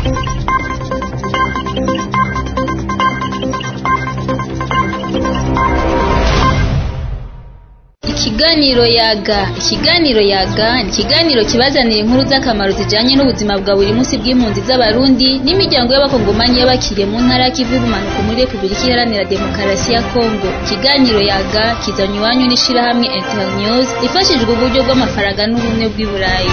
Ikiganiro yaga ikiganiro yaga ni ikiganiro kibazanira inkuru z'akamaro zijanye n'ubuzima bwa buri munsi bw'impunzi z'abarundi n'imiryango y'abakongomanyi y'abakiriye mu ntara y'ikivu y'ubumanuko muri repubulika iharanira demokarasi ya kongo ikiganiro yaga kizanywe iwanyu n'ishirahamwe internews rifashijwe uburyo bw'amafaranga n'ubumwe bw'i burayi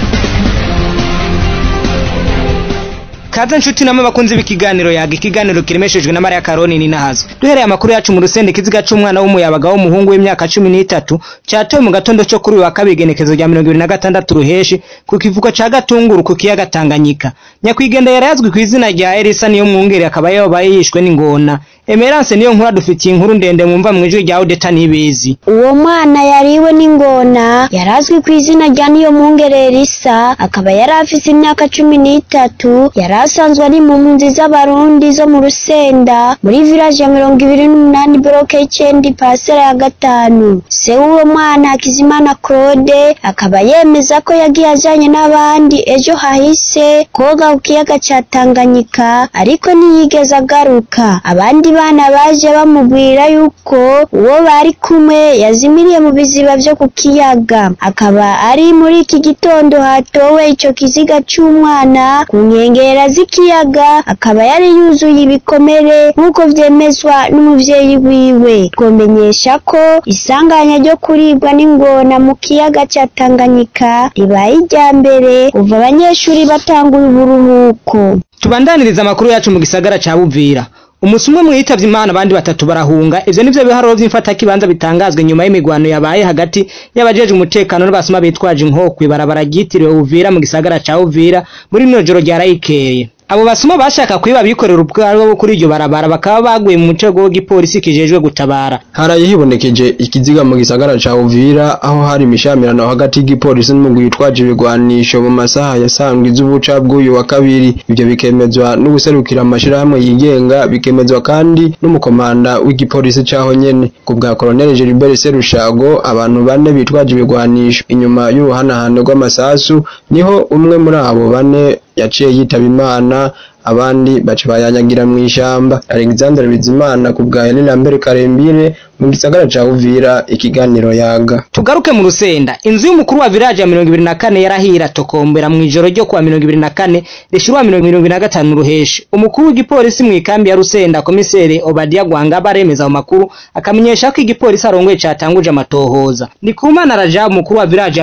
Kaze nshuti namwe bakunzi b'ikiganiro yaga ikiganiro kiremeshejwe na Maria Karoni ni nahazo. Duhereye amakuru yacu mu rusende kiziga c'umwana w'umuyabaga w'umuhungu w'imyaka 13 catowe mu gatondo cyo kuri uyu wa kabiri genekezo rya 2026 ruheshi ku kivuko ca Gatunguru ku kiyaga Tanganyika. Nyakwigenda yarazwi ku izina rya Elisa niyo mwungere akaba yabaye yishwe n'ingona. Emerance niyo nkuru dufitiye inkuru ndende mwumva mu ijwi rya Odeta Nibizi. Uwo mwana yariwe n'ingona yarazwi ku izina rya niyo mwungere Elisa akaba yari afise imyaka cumi n'itatu yari asanzwe ari mu mpunzi z'abarundi zo mu Rusenda muri village ya mirongo ibiri n'umunani bloke y'icenda parcelle ya gatanu se w'uwo mwana Hakizimana Claude akaba yemeza ko yagiye ajanye n'abandi ejo hahise koga ku kiyaga ca Tanganyika ariko ntiyigeze agaruka abandi bana baje bamubwira yuko uwo bari kumwe yazimiriye mu biziba vyo ku kiyaga akaba ari muri iki gitondo hatowe ico kiziga c'umwana ku nkengera z'ikiyaga akaba yari yuzuye ibikomere nk'uko vyemezwa n'umuvyeyi wiwe twomenyesha ko isanganya ryo kuribwa n'ingona mu kiyaga ca Tanganyika ribaye irya mbere kuva abanyeshuri batanguye uburuhuko Tubandaniriza amakuru yacu mu gisagara ca Buvira. Umunsi umwe mwitavye Imana abandi batatu barahunga ivyo nivyo biharuro vy'imfata kibanza bitangazwe nyuma y'imigwano yabaye hagati y'abajeje umutekano n'abasuma bitwaje inkokwe barabara ryitiriwe Uvira mu gisagara ca Uvira muri rino joro ryarayikeye abo basuma bashaka kwiba bikorera ubwabo bo kuri iryo barabara bakaba baguye mu mutego w'igipolisi kijejwe gutabara haraye hibonekeje ikiziga mu gisagara ca Uvira aho hari imishamirano hagati y'igipolisi n'umugwi witwaje ibigwanisho mu masaha yasanzwe iz'ubuca bw'uyu wa kabiri ivyo bikemezwa n'uguserukira amashirahamwe yigenga bikemezwa kandi n'umukomanda w'igipolisi caho nyene ku bwa Colonel Gilbert Serushago abantu bane bitwaje ibigwanisho inyuma y'uruhanahane rw'amasasu niho umwe muri abo bane yaciye yitaba imana abandi baca bayanyagira mu ishamba Alexandre Bizimana ku bwa Helena Mbere Karembire mu gisagara ca Uvira ikiganiro yaga tugaruke mu rusenda inzu y'umukuru wa village ya 24 yarahira tokombera mu ijoro ryo kuwa 24 rishirwa 2025 ruheshi umukuru w'igipolisi mu ikambi ya rusenda komisere Obadia Gwanga baremeza mu makuru akamenyesha ko igipolisi arongoye catanguje amatohoza Ndikumana Raja umukuru wa village ya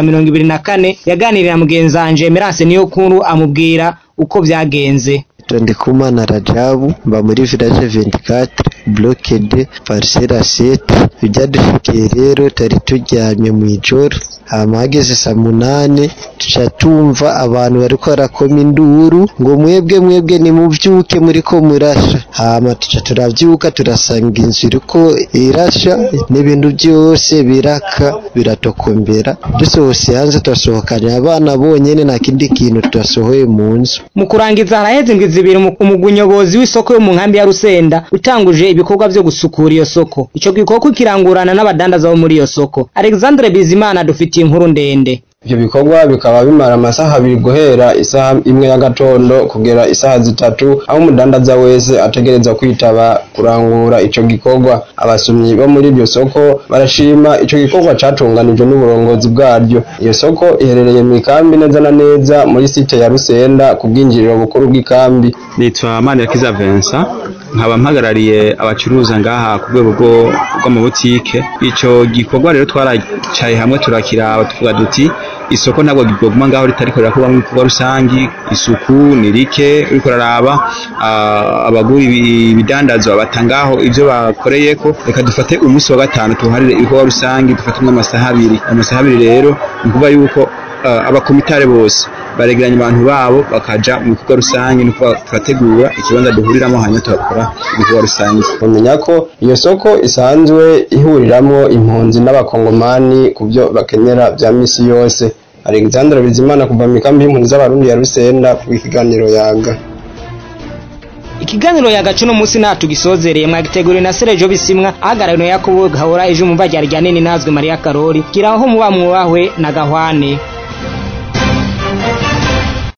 24 yaganirira mugenzanje Emerance niyo kuru amubwira uko vyagenze Ndikumana Rajabu mba muri village 24 bloke de parcelle 7 ibyadushikiye rero tari turyamye mu ijoro hama hageze saa munane tuca tumva abantu bariko barakoma induru ngo mwebwe mwebwe nimuvyuke muriko murasha hama tuca turavyuka turasanga inzu iriko irasha n'ibintu vyose biraka biratokombera dusohose hanze turasohokanye abana bonyene nta kindi kintu turasohoye mu nzu mu kurangiza haraheze indwi zibiri umugwi nyobozi w'isoko yo mu nkambi ya Rusenda utanguje ibikorwa vyo gusukura iyo soko ico gikorwa kirangurana n'abadandaza bo muri iyo soko Alexandre Bizimana dufitiye inkuru ndende ivyo bikorwa bikaba bimara amasaha abiri guhera isaha imwe y'agatondo kugera isaha zitatu aho umudandaza wese ategereza kwitaba kurangura ico gikorwa abasumyi bo muri iryo soko barashima ico gikorwa catunganijwe n'uburongozi bwaryo iyo soko iherereye mu ikambi neza na neza muri site ya Rusenda ku bwinjiriro bukuru bw'ikambi nitwa Manirakiza Vincent nkaba mpagarariye abacuruza ngaha ku rwego rw'amabutike ico gikorwa rero twaracaye hamwe turakiraba tuvuga duti isoko ntabwo gigoguma ngaho ritariko rirakorwa mu bikorwa rusangi isuku ni rike uriko raraba abagura ibidandazwa batangaho ivyo bakoreyeko reka dufate umunsi wa gatanu tuharire ibikorwa rusangi dufatemwo amasaha abiri amasaha abiri rero ni ukuvuga yuko abakomitare bose baregeranya abantu babo bakaja mu bikorwa rusange nuko turategura ikibanza duhuriramo hanyuma tugakora ibikorwa rusange bamenya ko iyo soko isanzwe ihuriramwo impunzi n'abakongomani ku byo bakenera vya misi yose Alexandre Bizimana kuva mu ikambi y'impunzi z'abarundi ya Rusenda ku ikiganiro yaga ikiganiro yagacu no munsi nta tugisozereye mwagiteguriwe na Serejo Bisimwa ahagarariwe na Yakobo Gahora ejo umva ryari ryanene nazwe Maria Karori kiraho muba mwubahwe na Gahwane